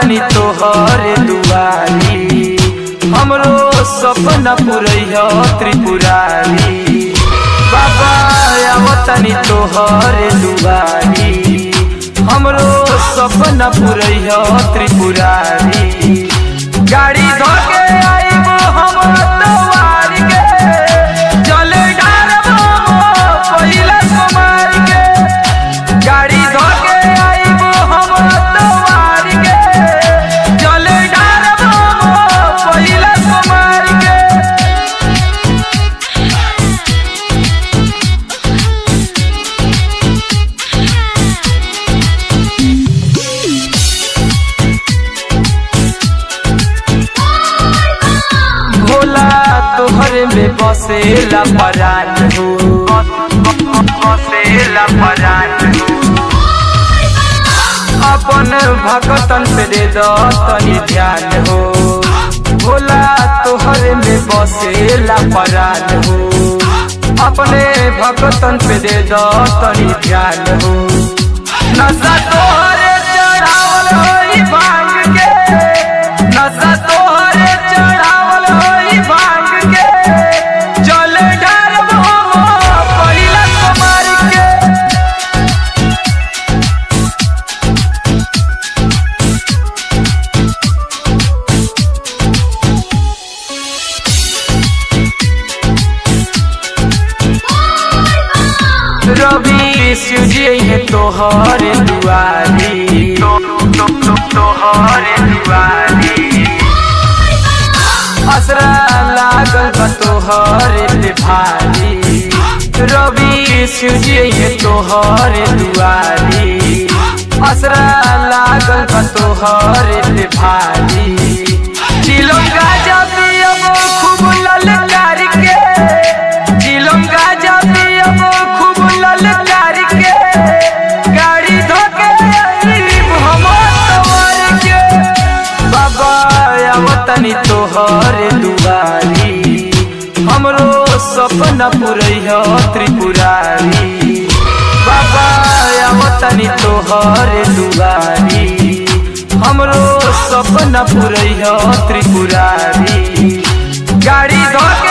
आवतनी तोहर दुआरी हमरो सपना पुरैया त्रिपुरारी बाबा आवतनी तोहर दुआरी हमरो सपना पुरैया त्रिपुरारी गाड़ी धोके आइबो हम तवार के जल डारबो पहिला कुमार के गाड़ी धोके आइबो हम तवार के जल डारबो पहिला कुमार के भोला तोहरे में बसेला परान हो बसेला परान हो अपन भगतन पे दे दो तनी ध्यान हो भोला तोहरे में बसेला परान हो अपने भगतन पे दे दो तनी ध्यान हो नशा तोहरे चढ़ावल होई भांग के नशा तोहरे चढ़ावल होई भांग के जल ढारबो पहिला कुमार के रवि सूजी है तोहर दुआरी तो, तो, तो, तोहर दुआरी असरा लागल बा तोहर पे भारी रवि सूजी है तोहर दुआरी असरा लागल बा तोहर पे भारी दिलों गाजा पियब खूब ललकार के दिलों गाजा पियब खूब ललकार के गाड़ी धोके आइब हम तोहर के बाबा आवतनी तोहर दुआरी हमरो सपना पुरैया त्रिपुरारी बाबा आवतनी तोहर दुआरी हमरो सपना पुरैया त्रिपुरारी गाड़ी धोके